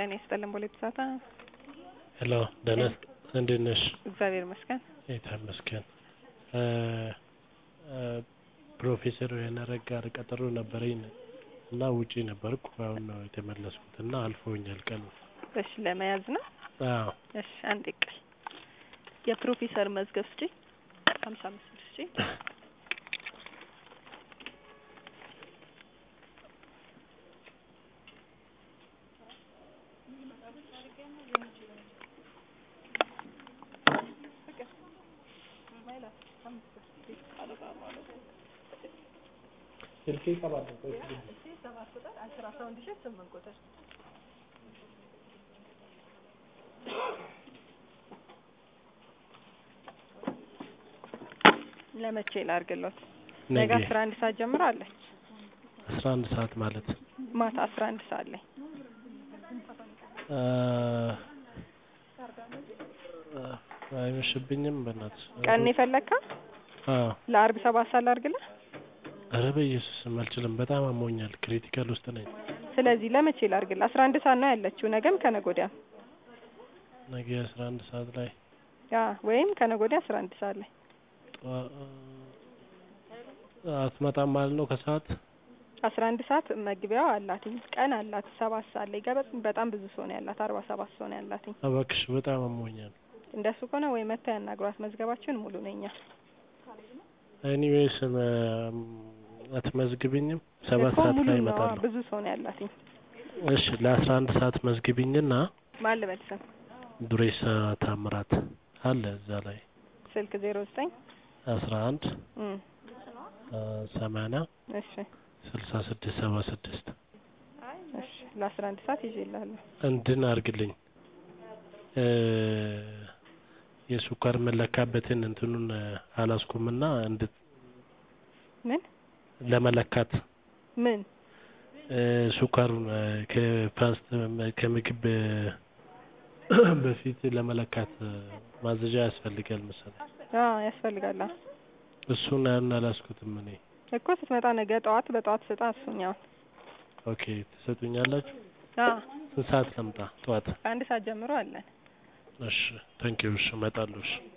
ጤና ይስጥልን ቦሌ ብዛታ ሄሎ ደህና እንዴት ነሽ? እግዚአብሔር ይመስገን። ጌታ ይመስገን። ፕሮፌሰር የነረጋ ጋር ቀጠሮ ነበረኝ እና ውጪ ነበርኩ። አሁን ነው የተመለስኩት እና አልፎኛል ቀኑ። እሺ ለመያዝ ነው። አዎ እሺ አንድ ቀን የፕሮፌሰር መዝገብ ስጪ ሀምሳ አምስት ብር ስጪ ስልኬ ይቀባል። ለመቼ ላድርግሎት? ነገ ነገ አስራ አንድ ሰዓት ጀምሮ አለች። አስራ አንድ ሰዓት ማለት ማታ አስራ አንድ ሰዓት ላይ አ አይመሽብኝም? በእናትሽ ቀን የፈለግካ አዎ። ለአርብ ሰባት ሰዓት ላድርግልህ? ኧረ በኢየሱስም አልችልም። በጣም አሞኛል። ክሪቲካል ውስጥ ነኝ። ስለዚህ ለመቼ ላድርግልህ? አስራ አንድ ሰዓት ነው ያለችው። ነገም ከነገ ወዲያም ነገ አስራ አንድ ሰዓት ላይ ያ ወይም ከነገ ወዲያ አስራ አንድ ሰዓት ላይ ጠዋ- አትመጣም ማለት ነው ከሰዓት አስራ አንድ ሰዓት መግቢያው አላትኝ። ቀን አላት ሰባት ሰዓት ላይ ገበጥ በጣም ብዙ ሰው ነው ያላት። አርባ ሰባት ሰው ነው ያላትኝ። እባክሽ በጣም አሞኛል። እንደሱ ከሆነ ወይ መታ ያናግሯት። መዝገባችን ሙሉ ነኛ ኤኒዌይስ አትመዝግብኝም? ሰባት እኮ ሰዓት ሙሉ ላይ ነው። እመጣለሁ። ብዙ ሰው ነው ያላትኝ። እሺ ለአስራ አንድ ሰዓት መዝግቢኝና ማን ልበል ስም? ዱሬሳ ታምራት አለ እዛ ላይ ስልክ ዜሮ ዘጠኝ አስራ አንድ እም ሰማንያ እሺ ስልሳ ስድስት ሰባ ስድስት እሺ ለአስራ አንድ ሰዓት ይዤልሃለሁ። እንድን አርግልኝ እ የሱኳር መለካበትን እንትኑን አላስኩምና እንድ ምን ለመለካት ምን እ ሱኳሩን እ ከፋስት ከምግብ በፊት ለመለካት ማዘዣ ያስፈልጋል መሰለኝ። አዎ ያስፈልጋል። አዎ። እሱን ያን አላስኩትም እኔ። እኮ ስትመጣ ነገ ጠዋት በጠዋት ስጣ እሱኛው። ኦኬ ትሰጡኛላችሁ? አዎ ስንት ሰዓት ልምጣ? ጠዋት? ከአንድ ሰዓት ጀምሮ አለን። እሺ ታንኪዩ። እሺ እመጣለሁ። እሺ